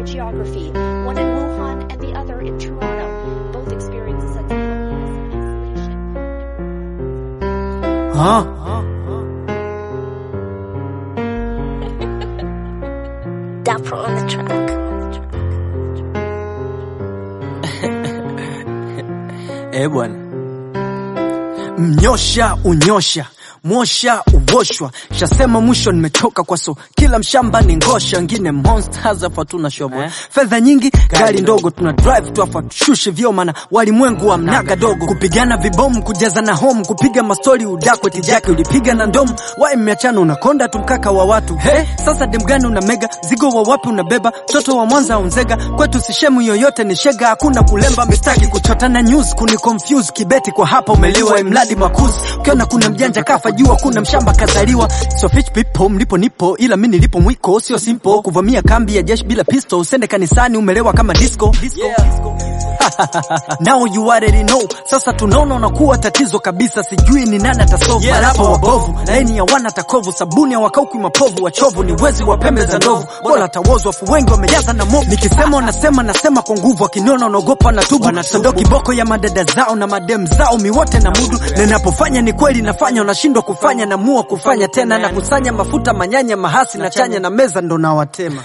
by geography, one in Wuhan and the other in Toronto. Both experience a sense of loneliness and isolation. Huh? Dapper on the track. Eh bwana, mnyosha unyosha mwosha uoshwa, shasema mwisho nimechoka kwa so kila mshamba ni ngosha, ngine monsters hapa tuna shobo fedha nyingi, gari ndogo tuna drive tu afa tushushe vyo, mana walimwengu wa mnaga dogo, kupigana vibomu, kujaza na home, kupiga mastori udakwe tijake, ulipiga na ndomu, wae mmeachana unakonda tu mkaka wa watu he, sasa demgani una mega zigo wa wapi unabeba, mtoto wa Mwanza unzega, kwetu sishemu yoyote ni shega, hakuna kulemba mistaki kuchota na news, kuni confuse kibeti kwa hapa umeliwa imradi makuzi, ukiona kuna mjanja kafa jua kuna mshamba kazaliwa, so fish people mlipo nipo, ila mi nilipo mwiko sio simple, kuvamia kambi ya jeshi bila pistol, usende kanisani umelewa kama disco, disco. Now you already know. Sasa tunaona unakuwa tatizo kabisa, sijui ni nani atasolve. Yeah, marapa wabovu, laini ya wana takovu, sabuni ya wakauki mapovu, wachovu ni wezi wa pembe za ndovu, bora tawozwa afu wengi wamejaza na movu. Nikisema unasema nasema kwa nguvu, akiniona unaogopa na tubu, sondo kiboko ya madada zao na madem zao, miwote na mudu, na ninapofanya ni kweli nafanya, unashindwa kufanya, namua kufanya tena, na kusanya mafuta manyanya mahasi na chanya na meza ndo nawatema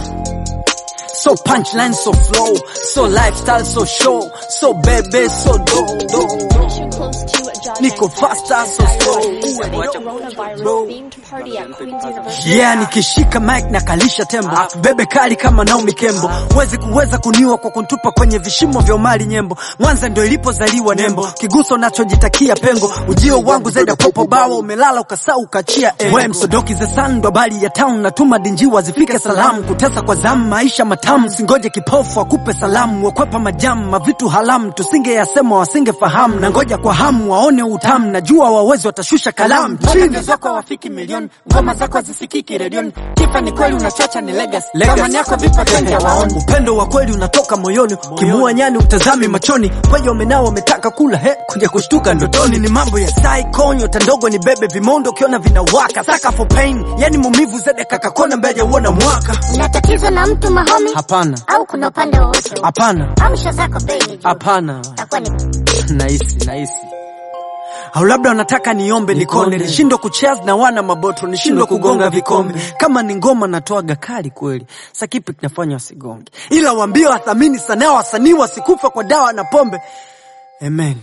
So punchline, so flow, so lifestyle, so show, so baby, so do, do. Mission close to a giant Niko faster, so slow. coronavirus themed party at Queen's University. Yeah, nikishika mic na kalisha tembo bebe kali kama Naomi Kembo, wezi kuweza kuniwa kwa kuntupa kwenye vishimo vya umali nyembo. Mwanza ndio ilipozaliwa nembo, kiguso nachojitakia pengo. Ujio wangu zaida popo bawa, umelala ukasau ukachia engo. We msodoki ze sun ndo habari ya town, natuma dinjiwa zifike salamu, kutesa kwa zamu, maisha matamu, singoje kipofu akupe salamu, wakwepa majamu, mavitu halamu, tusinge yasema wasinge fahamu, na ngoja kwa hamu waone utamu, najua wawezi watashusha kalamu chini zako wafiki milioni, ngoma zako hazisikiki redioni, kifa ni kweli unachacha ni legacy, thamani yako vipa kenja waoni, upendo wa kweli unatoka moyoni, kimua nyani utazami machoni, kweja umenao wametaka kula he, kuja kushtuka ndotoni, ni mambo ya psycho, nyota ndogo ni bebe vimondo, ukiona vinawaka, saka for pain, yani mumivu zede kakakona mbeja uona mwaka, Una tatizo na mtu mahomi hapana, au kuna upande wowote? hapana, Amsha zako baby. hapana, Takuwa ni nahisi nahisi au labda wanataka niombe nikone, nishindwe kucheza na wana maboto, nishindwe kugonga vikombe. Kama ni ngoma natoaga kali kweli, sa kipi kinafanya wasigonge? Ila waambie wathamini sanaa, wasanii wasikufa kwa dawa na pombe. Amen.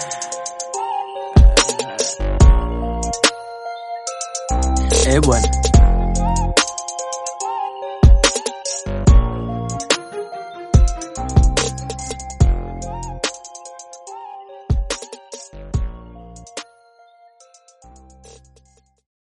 Eh bwana